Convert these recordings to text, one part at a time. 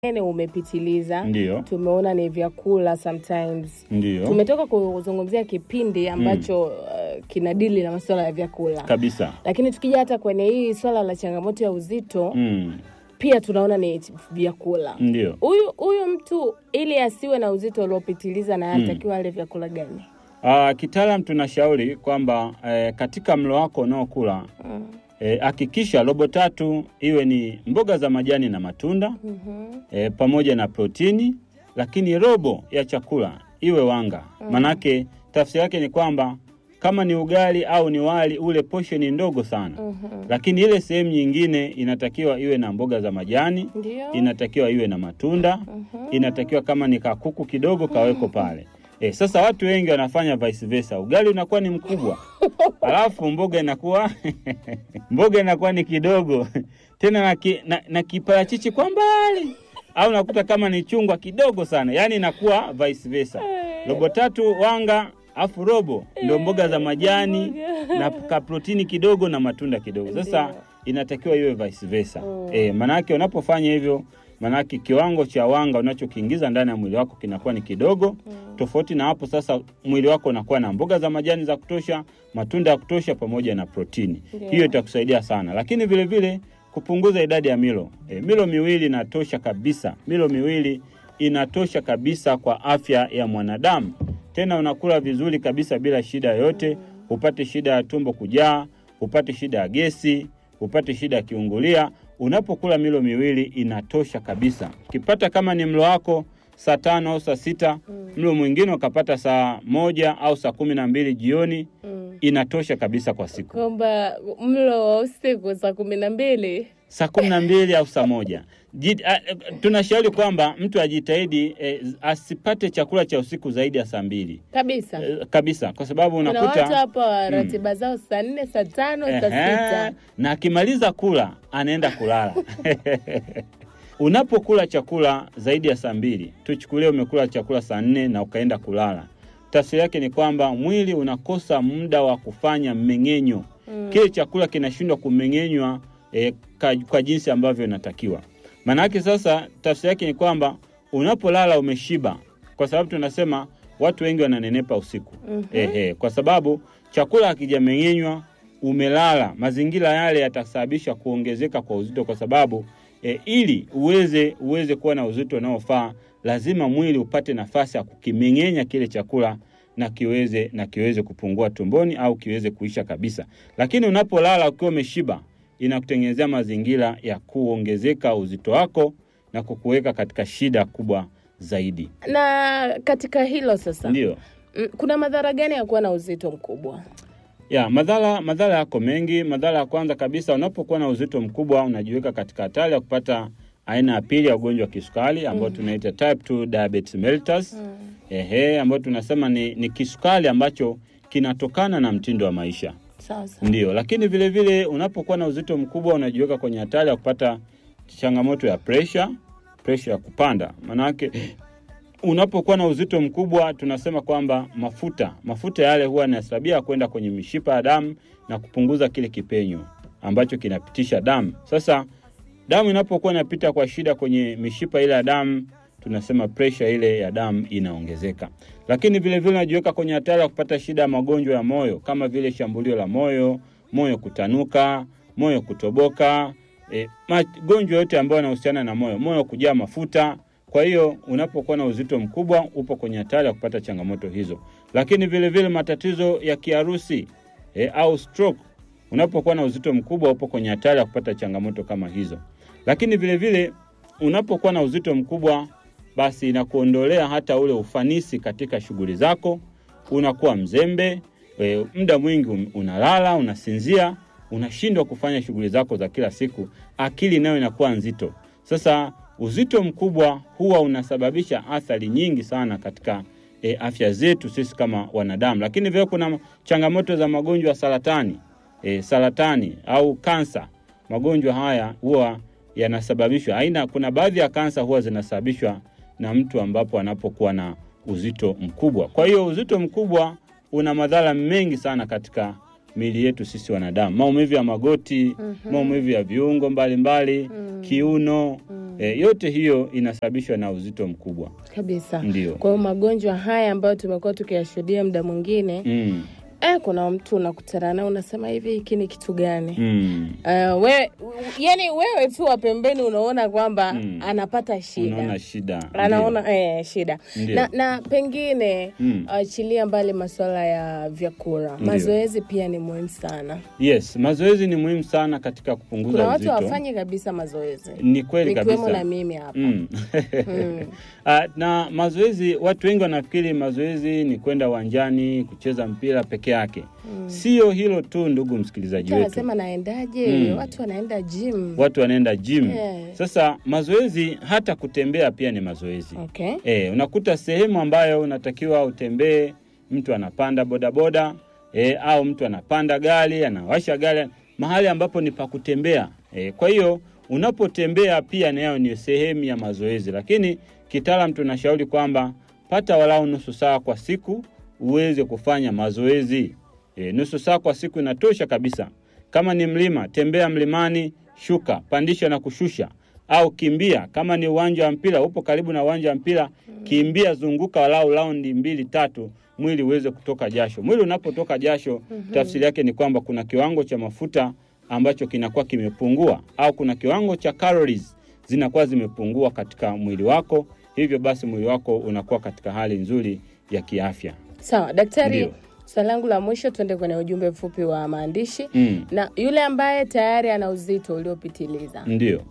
unene umepitiliza. Ndio. Tumeona ni vyakula sometimes. Ndio. Tumetoka kuzungumzia kipindi ambacho uh, kinadili na masuala ya vyakula. Kabisa. Lakini tukija hata kwenye hii swala la changamoto ya uzito Mm. pia tunaona ni vyakula. Ndio. Huyu huyu mtu ili asiwe na uzito uliopitiliza na anatakiwa ale vyakula gani? Uh, kitaalam tunashauri kwamba eh, katika mlo wako unaokula Mm. eh, hakikisha robo tatu iwe ni mboga za majani na matunda Mhm. eh, pamoja na protini, lakini robo ya chakula iwe wanga. Manake tafsiri yake ni kwamba kama ni ugali au ni wali ule portion ndogo sana, Mhm. lakini ile sehemu nyingine inatakiwa iwe na mboga za majani, Ndio. inatakiwa iwe na matunda, inatakiwa kama ni kakuku kidogo kaweko pale. E, sasa watu wengi wanafanya vice versa. Ugali unakuwa ni mkubwa, alafu mboga inakuwa mboga inakuwa ni kidogo tena na, ki, na, na kiparachichi kwa mbali, au nakuta kama ni chungwa kidogo sana, yaani inakuwa vice versa. Robo tatu wanga afu robo ndio mboga za majani na ka protini kidogo na matunda kidogo. Sasa Ndio. inatakiwa iwe vice versa. Mm. E, manake unapofanya hivyo manake kiwango cha wanga unachokiingiza ndani ya mwili wako kinakuwa ni kidogo tofauti na hapo sasa mwili wako unakuwa na mboga za majani za kutosha matunda ya kutosha pamoja na protini Ndio. hiyo itakusaidia sana lakini vile vile kupunguza idadi ya milo e, milo miwili inatosha kabisa milo miwili inatosha kabisa kwa afya ya mwanadamu tena unakula vizuri kabisa bila shida yoyote upate shida ya tumbo kujaa upate shida ya gesi upate shida ya kiungulia unapokula milo miwili inatosha kabisa ukipata kama ni mlo wako saa tano au saa sita mlo mwingine ukapata saa moja au saa kumi na mbili jioni Mm. inatosha kabisa kwa siku Kwamba mlo wa usiku saa kumi na mbili saa kumi na mbili au saa moja Ji- a- e, tunashauri kwamba mtu ajitahidi eh, asipate chakula cha usiku zaidi ya saa mbili kabisa. eh, kabisa kwa sababu Kuna unakuta watu hapa ratiba zao saa nne, saa tano, saa Ehe, sita. na akimaliza kula anaenda kulala. Unapokula chakula zaidi ya saa mbili, tuchukulie umekula chakula saa nne na ukaenda kulala, tafsiri yake ni kwamba mwili unakosa muda wa kufanya mmeng'enyo. Kile chakula kinashindwa kumeng'enywa eh, ka- kwa jinsi ambavyo inatakiwa. Maana yake sasa, tafsiri yake ni kwamba unapolala umeshiba, kwa sababu tunasema watu wengi wananenepa usiku ehe, kwa sababu chakula hakijameng'enywa, umelala, mazingira yale yatasababisha kuongezeka kwa uzito, kwa sababu e, ili uweze uweze kuwa na uzito unaofaa lazima mwili upate nafasi ya kukimeng'enya kile chakula na kiweze na kiweze kupungua tumboni au kiweze kuisha kabisa. Lakini unapolala ukiwa umeshiba, inakutengenezea mazingira ya kuongezeka uzito wako na kukuweka katika shida kubwa zaidi. Na katika hilo sasa, Ndio. mm, kuna madhara gani ya kuwa na uzito mkubwa? Ya, madhara madhara yako mengi. Madhara ya kwanza kabisa, unapokuwa na uzito mkubwa unajiweka katika hatari ya kupata aina ya pili ya ugonjwa wa kisukari ambao tunaita type 2 diabetes mellitus. Ehe, ambayo tunasema ni, ni kisukari ambacho kinatokana na mtindo wa maisha. Sawa sawa. Ndio, lakini vile vile unapokuwa na uzito mkubwa unajiweka kwenye hatari ya kupata changamoto ya pressure, pressure ya kupanda. Maanake unapokuwa na uzito mkubwa tunasema kwamba mafuta mafuta yale huwa yanasababia kwenda kwenye mishipa ya damu na kupunguza kile kipenyo ambacho kinapitisha damu. Sasa damu inapokuwa inapita kwa shida kwenye mishipa ile ya damu, tunasema pressure ile ya damu inaongezeka. Lakini vile vile unajiweka kwenye hatari ya kupata shida ya magonjwa ya moyo kama vile shambulio la moyo, moyo kutanuka, moyo kutoboka, e, magonjwa yote ambayo yanahusiana na moyo, moyo kujaa mafuta. Kwa hiyo unapokuwa na uzito mkubwa upo kwenye hatari ya kupata changamoto hizo. Lakini vile vile matatizo ya kiharusi e, au stroke unapokuwa na uzito mkubwa upo kwenye hatari ya kupata changamoto kama hizo. Lakini vile vile unapokuwa na uzito mkubwa, basi inakuondolea hata ule ufanisi katika shughuli zako. Unakuwa mzembe e, muda mwingi un- unalala, unasinzia, unashindwa kufanya shughuli zako za kila siku, akili nayo inakuwa nzito. Sasa uzito mkubwa huwa unasababisha athari nyingi sana katika e, afya zetu sisi kama wanadamu, lakini vile kuna changamoto za magonjwa ya saratani e, saratani au kansa. Magonjwa haya huwa yanasababishwa aina, kuna baadhi ya kansa huwa zinasababishwa na mtu ambapo anapokuwa na uzito mkubwa. Kwa hiyo uzito mkubwa una madhara mengi sana katika miili yetu sisi wanadamu, maumivu ya magoti, maumivu ya viungo mbalimbali kiuno, eh, yote hiyo inasababishwa na uzito mkubwa. kabisa. Ndio. Kwa hiyo magonjwa haya ambayo tumekuwa tukiyashuhudia muda mwingine Mm. eh, kuna mtu unakutana naye unasema hivi, hiki ni kitu gani? Mm. Uh, we, yani wewe tu wa pembeni unaona kwamba Mm. anapata shida Unaona shida. anaona eh, shida Ndio. na, na pengine Mm. achilia mbali masuala ya vyakula, Ndio. mazoezi pia ni muhimu sana. Ndio. Yes, mazoezi ni muhimu sana katika kupunguza Kuna watu uzito. hawafanyi kabisa mazoezi, Ni kweli nikiwemo kabisa. na mimi hapa Mm. Mm. Ah, na mazoezi, watu wengi wanafikiri mazoezi ni kwenda uwanjani kucheza mpira peke yake. Sio hilo tu, ndugu msikilizaji Mtu wetu, anasema naendaje? Mm. Watu wanaenda gym. watu wanaenda gym. Yeah. Sasa mazoezi, hata kutembea pia ni mazoezi. Okay. E, unakuta sehemu ambayo unatakiwa utembee, mtu anapanda bodaboda e, au mtu anapanda gari, anawasha gari, mahali ambapo ni pa kutembea. E, kwa hiyo unapotembea pia nayo ni sehemu ya mazoezi, lakini kitaalam tunashauri kwamba pata walau nusu saa kwa siku uweze kufanya mazoezi. E, nusu saa kwa siku inatosha kabisa. Kama ni mlima, tembea mlimani, shuka, pandisha na kushusha au kimbia. Kama ni uwanja wa mpira, upo karibu na uwanja wa mpira, kimbia, zunguka walau raundi mbili tatu, mwili uweze kutoka jasho. Mwili unapotoka jasho, tafsiri yake ni kwamba kuna kiwango cha mafuta ambacho kinakuwa kimepungua, au kuna kiwango cha calories zinakuwa zimepungua katika mwili wako, hivyo basi mwili wako unakuwa katika hali nzuri ya kiafya. Sawa daktari, Ndio. swali langu la mwisho, tuende kwenye ujumbe mfupi wa maandishi Mm, na yule ambaye tayari ana uzito uliopitiliza ndio.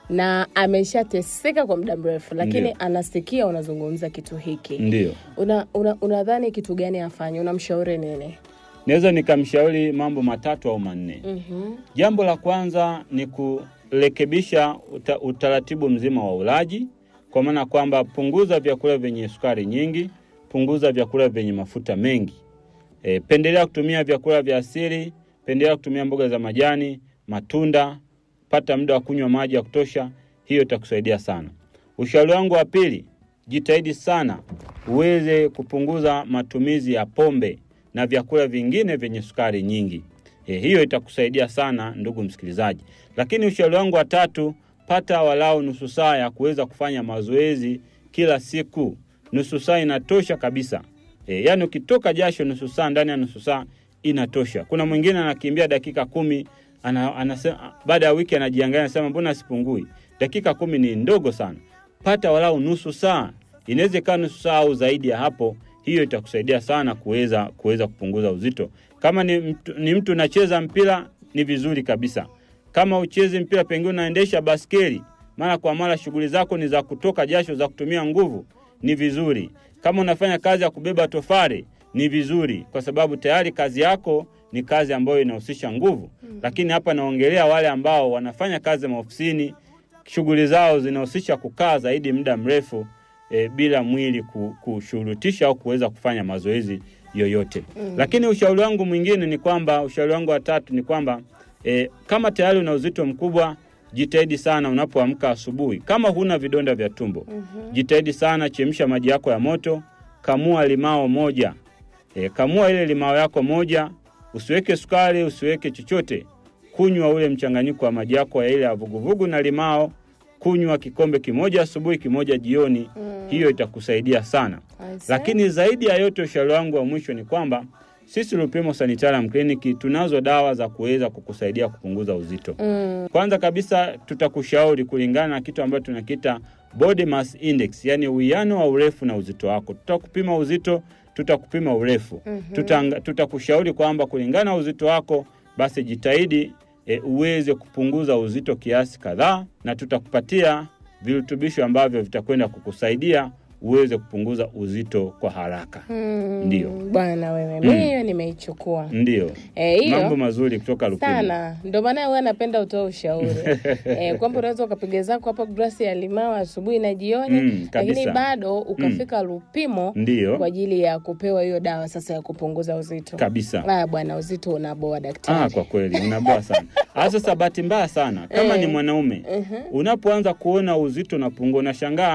na ameshateseka kwa muda mrefu, lakini Ndio. anasikia unazungumza kitu hiki, Ndio. una, una, unadhani kitu gani afanye? Unamshauri nini? Naweza nikamshauri mambo matatu au manne. Mhm. Jambo la kwanza ni kurekebisha uta, utaratibu mzima wa ulaji, kwa maana kwamba punguza vyakula vyenye sukari nyingi, punguza vyakula vyenye mafuta mengi. E, pendelea kutumia vyakula vya asili, pendelea kutumia mboga za majani, matunda, pata muda wa kunywa maji ya kutosha. Hiyo itakusaidia sana. Ushauri wangu wa pili, jitahidi sana uweze kupunguza matumizi ya pombe na vyakula vingine vyenye sukari nyingi. E, hiyo itakusaidia sana ndugu msikilizaji. Lakini ushauri wangu wa tatu, pata walau nusu saa ya kuweza kufanya mazoezi kila siku. Nusu saa inatosha kabisa. E, yaani ukitoka jasho nusu saa, ndani ya nusu saa inatosha. Kuna mwingine anakimbia dakika kumi ana, anasema, baada ya wiki anajiangalia anasema mbona sipungui? Dakika kumi ni ndogo sana. Pata walau nusu saa, inaweza ikawa nusu saa au zaidi ya hapo. Hiyo itakusaidia sana kuweza kuweza kupunguza uzito. Kama ni mtu, ni mtu unacheza mpira ni vizuri kabisa. Kama uchezi mpira, pengine unaendesha baskeli mara kwa mara, shughuli zako ni za kutoka jasho, za kutumia nguvu, ni vizuri. Kama unafanya kazi ya kubeba tofali ni vizuri, kwa sababu tayari kazi yako ni kazi ambayo inahusisha nguvu. Lakini hapa naongelea wale ambao wanafanya kazi maofisini, shughuli zao zinahusisha kukaa zaidi muda mrefu e, bila mwili ku- kushurutisha au kuweza kufanya mazoezi yoyote. Lakini ushauri wangu mwingine ni kwamba, ushauri wangu wa tatu ni kwamba e, kama tayari una uzito mkubwa, jitahidi sana unapoamka asubuhi, kama huna vidonda vya tumbo, jitahidi sana, chemsha maji yako ya moto, kamua limao moja e, kamua ile limao yako moja, usiweke sukari, usiweke chochote, kunywa ule mchanganyiko wa maji yako ya ile ya vuguvugu na limao, kunywa kikombe kimoja asubuhi, kimoja jioni. Hiyo itakusaidia sana. I see. Lakini zaidi ya yote, ushauri wangu wa mwisho ni kwamba sisi Lupimo Sanitarium Clinic tunazo dawa za kuweza kukusaidia kupunguza uzito. Mm, Kwanza kabisa tutakushauri kulingana na kitu ambacho tunakiita body mass index, yani uwiano wa urefu na uzito wako. Tutakupima uzito, tutakupima urefu. Tutanga- Tutakushauri kwamba kulingana na uzito wako, basi jitahidi e, uweze kupunguza uzito kiasi kadhaa, na tutakupatia virutubisho ambavyo vitakwenda kukusaidia uweze kupunguza uzito kwa haraka. mm, Ndio. bwana wewe, mi hiyo nimeichukua Ndiyo, Eh, hiyo mambo mazuri kutoka Lupimo. sana ndio maana huwa napenda utoe ushauri eh, kwamba unaweza ukapiga zako hapo glasi ya limao asubuhi na jioni Mm, kabisa. lakini bado ukafika Lupimo Ndiyo, kwa ajili ya kupewa hiyo dawa sasa ya kupunguza uzito. kabisa. Ah, bwana uzito unaboa daktari. Ah, kwa kweli unaboa sana. Ah, sasa bahati mbaya sana kama Eh. ni mwanaume Mhm. unapoanza kuona uzito unapungua, unashangaa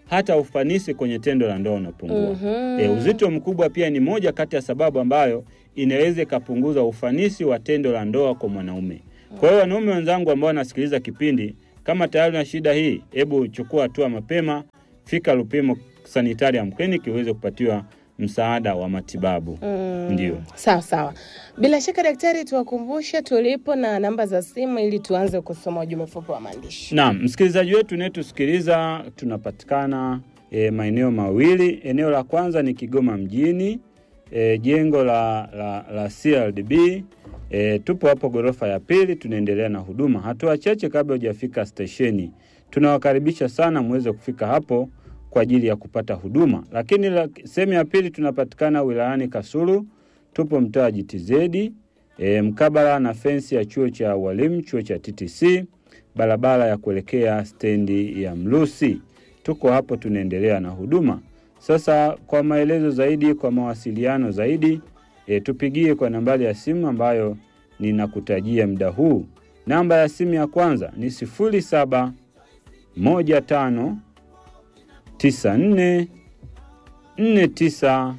hata ufanisi kwenye tendo la ndoa unapungua. Mhm. E, uzito mkubwa pia ni moja kati ya sababu ambayo inaweza ikapunguza ufanisi wa tendo la ndoa kwa mwanaume. Kwa hiyo wanaume wenzangu ambao wanasikiliza kipindi, kama tayari na shida hii, hebu chukua hatua mapema, fika Lupimo Sanitarium Clinic uweze kupatiwa msaada wa matibabu. Mm. Ndio. Sawa sawa. Bila shaka daktari, tuwakumbushe tulipo na namba za simu ili tuanze kusoma ujumbe mfupi wa maandishi. Naam, msikilizaji wetu unayetusikiliza, tunapatikana e, maeneo mawili. Eneo la kwanza ni Kigoma mjini, e, jengo la, la, la CRDB. E, tupo hapo ghorofa ya pili, tunaendelea na huduma. Hatua chache kabla hujafika stesheni, tunawakaribisha sana muweze kufika hapo kwa ajili ya kupata huduma. Lakini la- sehemu ya pili tunapatikana wilayani Kasulu, tupo mtaa GTZ e, mkabala na fensi ya chuo cha walimu, chuo cha TTC, barabara ya kuelekea stendi ya Mlusi. Tuko hapo tunaendelea na huduma. Sasa kwa maelezo zaidi, kwa mawasiliano zaidi e, tupigie kwa nambari ya simu ambayo ninakutajia muda huu. Namba ya simu ya kwanza ni sifuri saba moja tano tisa nne nne tisa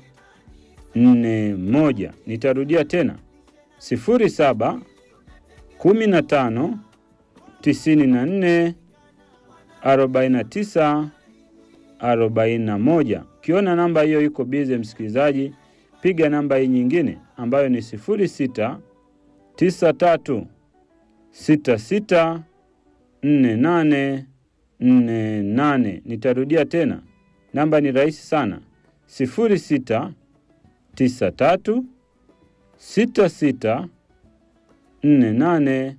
nne moja. Nitarudia tena sifuri saba kumi na tano tisini na nne arobaini na tisa arobaini na moja. Ukiona namba hiyo iko bize, msikilizaji, piga namba hii nyingine ambayo ni sifuri sita tisa tatu sita sita nne nane nne nane. Nitarudia tena, namba ni rahisi sana, sifuri sita tisa tatu sita sita nne nane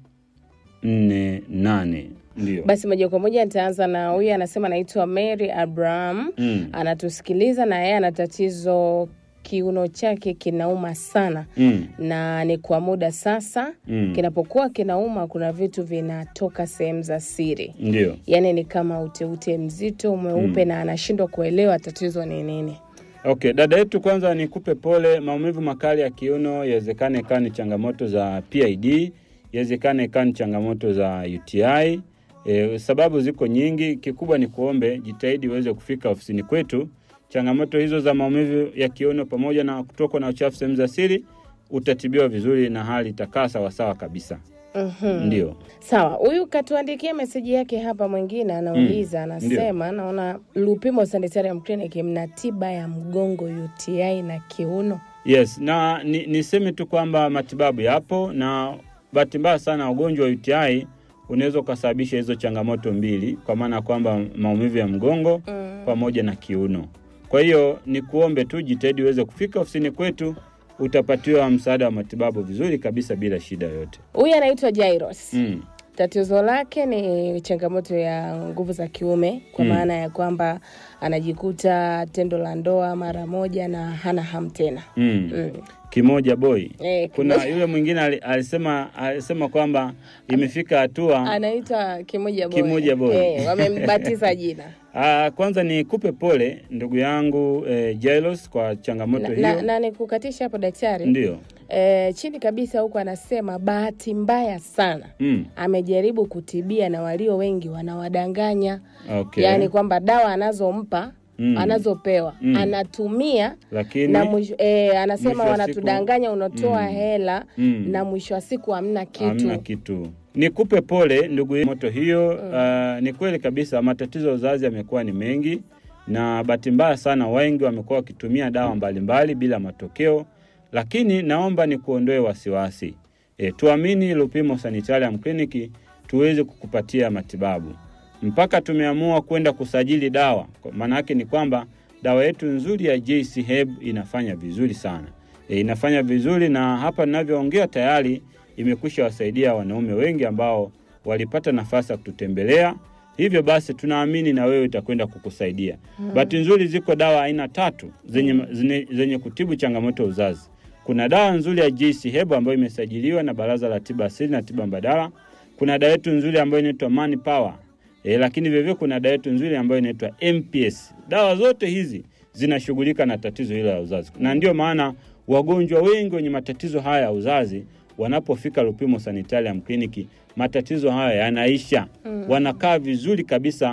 nne nane. Ndio. Basi moja kwa moja nitaanza na huyu, anasema anaitwa Mary Abraham, Mm. anatusikiliza na yeye ana tatizo, kiuno chake kinauma sana Mm. na ni kwa muda sasa. Mm. Kinapokuwa kinauma, kuna vitu vinatoka sehemu za siri, Ndio. yaani ni kama uteute mzito mweupe, na anashindwa kuelewa tatizo ni nini. Okay, dada yetu, kwanza nikupe pole. Maumivu makali ya kiuno yawezekane ikawa ni changamoto za PID, yawezekane ikawa ni changamoto za UTI. E, sababu ziko nyingi. Kikubwa ni kuombe jitahidi uweze kufika ofisini kwetu. Changamoto hizo za maumivu ya kiuno pamoja na kutokwa na uchafu sehemu za siri utatibiwa vizuri na hali itakaa sawasawa kabisa. Mhm. Ndio. Sawa, huyu katuandikia meseji yake hapa. Mwingine anauliza anasema, naona Lupimo Sanitarium Clinic mna tiba ya mgongo, UTI na kiuno. Yes, na ni, niseme tu kwamba matibabu yapo, na bahati mbaya sana ugonjwa wa UTI unaweza ukasababisha hizo changamoto mbili, kwa maana ya kwamba maumivu ya mgongo Mm. pamoja na kiuno. Kwa hiyo ni kuombe tu jitahidi uweze kufika ofisini kwetu, utapatiwa msaada wa matibabu vizuri kabisa bila shida yoyote. Huyu anaitwa Jairos. Mm. Tatizo lake ni changamoto ya nguvu za kiume, kwa Mm. maana ya kwamba anajikuta tendo la ndoa mara moja na hana hamu tena. Mm. Mm. Kimoja boy. Eh, Kuna kimoja- yule mwingine ali- alisema alisema kwamba imefika hatua anaitwa Kimoja Boy. Kimoja Boy. Eh, wamembatiza jina Ah, kwanza nikupe pole ndugu yangu eh, Jailos kwa changamoto na, hiyo. na, na nikukatisha hapo daktari. Ndio. E, chini kabisa huku anasema bahati mbaya sana Mm. amejaribu kutibia na walio wengi wanawadanganya, Okay. yaani kwamba dawa anazompa Mm. anazopewa Mm. anatumia Lakini na mwisho, e, anasema mwisho wa wanatudanganya, unatoa Mm. hela Mm. na mwisho wa siku hamna kitu. hamna kitu. Nikupe pole ndugu yangu, moto hiyo. ah, ni kweli kabisa matatizo ya uzazi yamekuwa ni mengi, na bahati mbaya sana wengi wamekuwa wakitumia dawa mbalimbali bila matokeo, lakini naomba nikuondoe wasiwasi. E, tuamini Lupimo Sanitarium Clinic tuweze kukupatia matibabu. Mpaka tumeamua kwenda kusajili dawa, Kwa maana yake ni kwamba dawa yetu nzuri ya JC Herb inafanya vizuri sana. E, inafanya vizuri na hapa ninavyoongea tayari imekwisha wasaidia wanaume wengi ambao walipata nafasi ya kututembelea. Hivyo basi tunaamini na wewe itakwenda kukusaidia. Bahati nzuri ziko dawa aina tatu zenye, zenye, zenye kutibu changamoto ya uzazi. Kuna dawa nzuri ya JC Herb ambayo imesajiliwa na Baraza la Tiba Asili na Tiba Mbadala. Kuna dawa yetu nzuri ambayo inaitwa Man Power. E, lakini vivyo kuna dawa yetu nzuri ambayo inaitwa MPS. Dawa zote hizi zinashughulika na tatizo hilo la uzazi, na ndio maana wagonjwa wengi wenye matatizo haya ya uzazi wanapofika Lupimo Sanitarium Clinic matatizo haya yanaisha, wanakaa vizuri kabisa,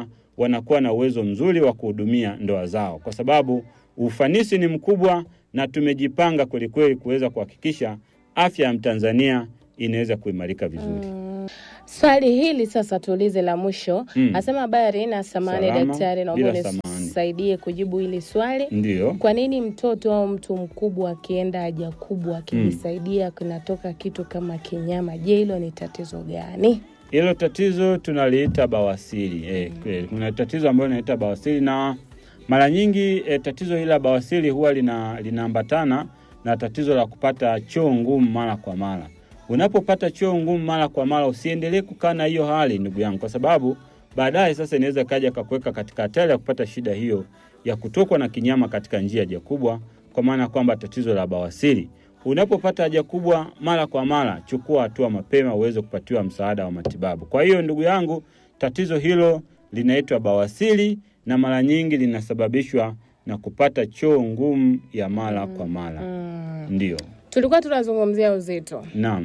wanakuwa na uwezo mzuri wa kuhudumia ndoa zao, kwa sababu ufanisi ni mkubwa na tumejipanga kwelikweli kuweza kuhakikisha afya ya Mtanzania inaweza kuimarika vizuri. Swali hili sasa tuulize la mwisho. Mm. Asema habari na samani Salama, daktari, naomba bila samani. unisaidie kujibu hili swali. Ndiyo. Kwa nini mtoto au mtu mkubwa akienda haja kubwa akijisaidia kinatoka kitu kama kinyama? Je, hilo ni tatizo gani? Hilo tatizo tunaliita bawasiri. Eh, kweli. kuna tatizo ambalo linaita bawasiri na mara nyingi eh, tatizo hili la bawasiri huwa lina linaambatana na tatizo la kupata choo ngumu mara kwa mara. Unapopata choo ngumu mara kwa mara, usiendelee kukaa na hiyo hali ndugu yangu, kwa sababu baadaye sasa inaweza kaja kakuweka katika hatari ya kupata shida hiyo ya kutokwa na kinyama katika njia ya haja kubwa, kwa maana kwamba tatizo la bawasiri. Unapopata haja kubwa mara kwa mara, chukua hatua mapema uweze kupatiwa msaada wa matibabu. Kwa hiyo ndugu yangu, tatizo hilo linaitwa bawasiri na mara nyingi linasababishwa na kupata choo ngumu ya mara kwa mara. Mm. Ndio, Tulikuwa tunazungumzia uzito naam,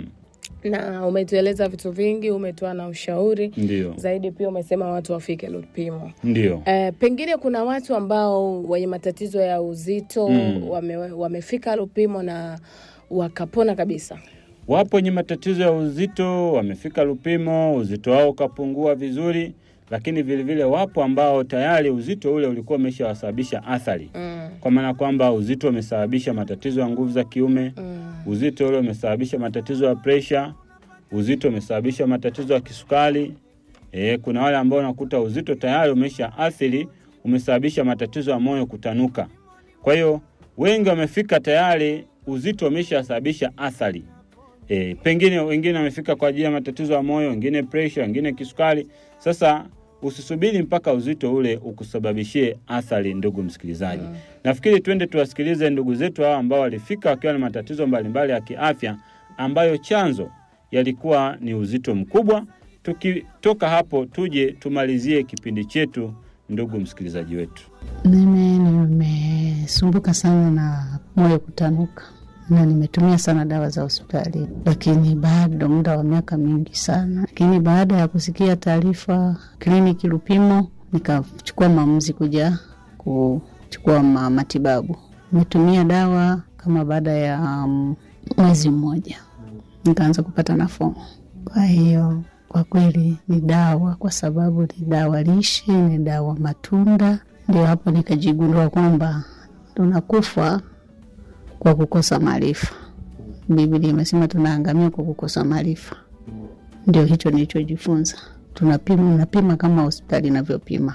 na umetueleza vitu vingi, umetoa na ushauri ndio, zaidi, pia umesema watu wafike Lupimo. ndio. Eh, pengine kuna watu ambao wenye matatizo ya uzito Mm. wame, wamefika Lupimo na wakapona kabisa. Wapo wenye matatizo ya uzito, wamefika Lupimo, uzito wao ukapungua vizuri, lakini vilevile vile wapo ambao tayari uzito ule ulikuwa umeshawasababisha athari, Mm. kwa maana kwamba uzito umesababisha matatizo ya nguvu za kiume, Mm. uzito ule umesababisha matatizo ya presha, uzito umesababisha matatizo ya kisukari. E, kuna wale ambao unakuta uzito tayari umesha athiri, umesababisha matatizo ya moyo kutanuka. Kwa hiyo wengi wamefika tayari uzito umeshasababisha athari. E, pengine wengine wamefika kwa ajili ya matatizo ya moyo, wengine presha, wengine kisukari. Sasa usisubiri mpaka uzito ule ukusababishie athari, ndugu msikilizaji. Nafikiri twende tuwasikilize ndugu zetu hao ambao walifika wakiwa na matatizo mbalimbali ya kiafya ambayo chanzo yalikuwa ni uzito mkubwa. Tukitoka hapo, tuje tumalizie kipindi chetu, ndugu msikilizaji wetu. Mimi nimesumbuka sana na moyo kutanuka na nimetumia sana dawa za hospitali, lakini bado muda wa miaka mingi sana. Lakini baada ya kusikia taarifa kliniki Lupimo, nikachukua maamuzi kuja kuchukua ma matibabu. Nimetumia dawa kama baada ya um, mwezi mmoja nikaanza kupata nafuu. Kwa hiyo kwa kweli ni dawa, kwa sababu ni dawa lishe, ni dawa matunda. Ndio hapo nikajigundua kwamba tunakufa kwa kukosa maarifa. Biblia imesema tunaangamia kwa kukosa maarifa. Ndio hicho nilichojifunza. Tunapima, unapima kama hospitali inavyopima,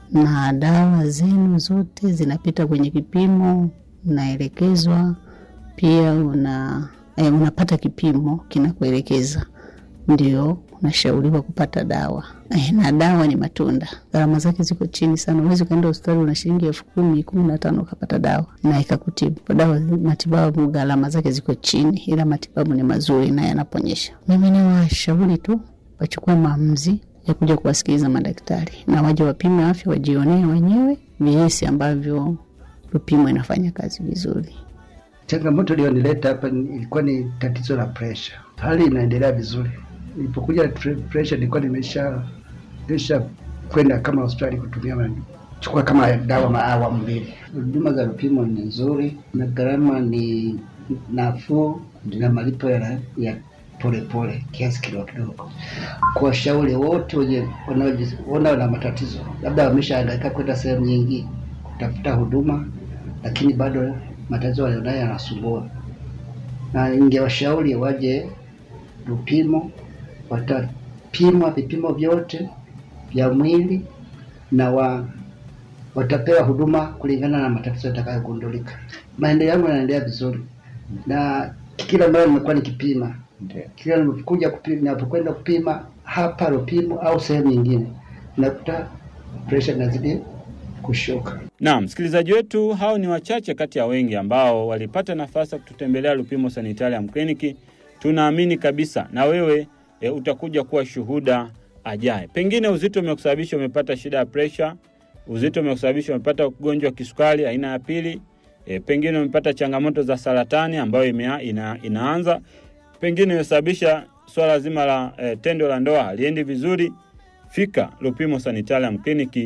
na dawa zenu zote zinapita kwenye kipimo, unaelekezwa pia una eh, unapata kipimo kinakuelekeza, ndio unashauriwa kupata dawa eh, na dawa ni matunda, gharama zake ziko chini sana. Huwezi ukaenda hospitali una shilingi elfu kumi kumi na tano ukapata dawa na ikakutibu. Dawa matibabu gharama zake ziko chini, ila matibabu ni mazuri na yanaponyesha. Mimi ni washauri tu wachukue maamuzi ya kuja kuwasikiliza madaktari na waje wapime afya, wajionee wenyewe jinsi ambavyo Lupimo inafanya kazi vizuri. Changamoto iliyonileta hapa ni- ilikuwa ni tatizo la presha. Hali inaendelea vizuri. Nilipokuja tre- presha nilikuwa nimesha nimesha kwenda kama hospitali kutumia ma- chukua kama dawa maawamu mbili. Huduma za Lupimo ni nzuri na gharama ni nafuu na malipo ya, ya polepole kiasi kidogo kidogo. Kwa washauri wote wenye wanaojiona wana matatizo, labda wameshahangaika kwenda sehemu nyingi kutafuta huduma, lakini bado matatizo walionayo yanasumbua, na ningewashauri waje Lupimo, watapimwa vipimo vyote vya mwili na wa watapewa huduma kulingana na matatizo yatakayogundulika. Maendeleo yangu yanaendelea vizuri, na kila mara nimekuwa nikipima, kila ninapokuja kupima, ninapokwenda kupima hapa Lupimo au sehemu nyingine, nakuta presha inazidi kushuka. Naam, msikilizaji wetu, hao ni wachache kati ya wengi ambao walipata nafasi ya kututembelea Lupimo Sanitarium Clinic. Tunaamini kabisa na wewe e, utakuja kuwa shuhuda ajaye. Pengine uzito umekusababisha umepata shida ya presha, uzito umekusababisha umepata ugonjwa wa kisukari aina ya pili, e, pengine umepata changamoto za saratani ambayo imea, ina, inaanza, pengine imesababisha swala zima la e, tendo la ndoa haliendi vizuri. Fika Lupimo Sanitarium Clinic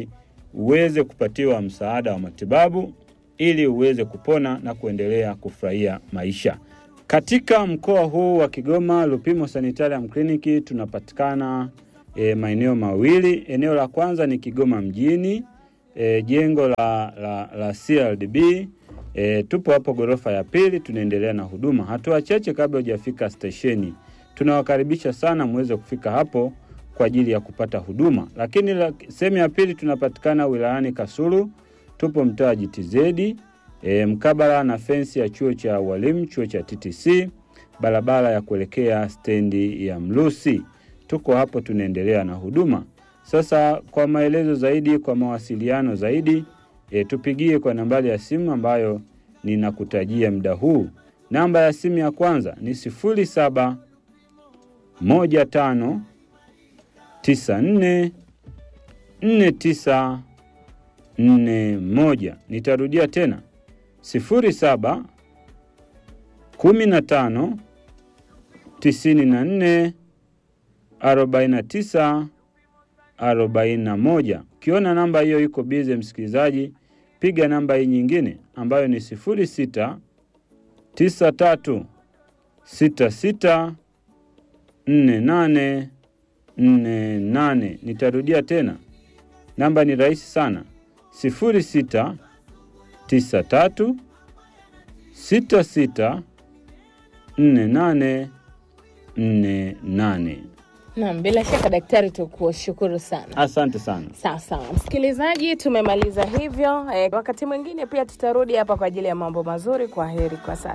uweze kupatiwa msaada wa matibabu ili uweze kupona na kuendelea kufurahia maisha. Katika mkoa huu wa Kigoma, Lupimo Sanitarium Clinic tunapatikana e, maeneo mawili. Eneo la kwanza ni Kigoma mjini, e, jengo la, la, la CRDB. E, tupo hapo ghorofa ya pili, tunaendelea na huduma. Hatua chache kabla hujafika stesheni, tunawakaribisha sana muweze kufika hapo kwa ajili ya kupata huduma. Lakini la, sehemu ya pili tunapatikana wilayani Kasulu, tupo mtaa GTZ e, mkabala na fensi ya chuo cha walimu, chuo cha TTC, barabara ya kuelekea stendi ya Mlusi. Tuko hapo tunaendelea na huduma. Sasa kwa maelezo zaidi, kwa mawasiliano zaidi e, tupigie kwa nambari ya simu ambayo ninakutajia muda huu. Namba ya simu ya kwanza ni sifuri saba moja tano tisa nne nne tisa nne moja. Nitarudia tena sifuri saba kumi na tano tisini na nne arobaini na tisa arobaini na moja. Ukiona namba hiyo iko bize, msikilizaji, piga namba hii nyingine ambayo ni sifuri sita tisa tatu sita sita nne nane nne nane. Nitarudia tena, namba ni rahisi sana, sifuri sita tisa tatu sita sita nne nane nne nane. Naam, bila shaka daktari, tukushukuru sana. Asante sana. Sawa sawa, msikilizaji, tumemaliza hivyo. E, wakati mwingine pia tutarudi hapa kwa ajili ya mambo mazuri. Kwa heri kwa sasa.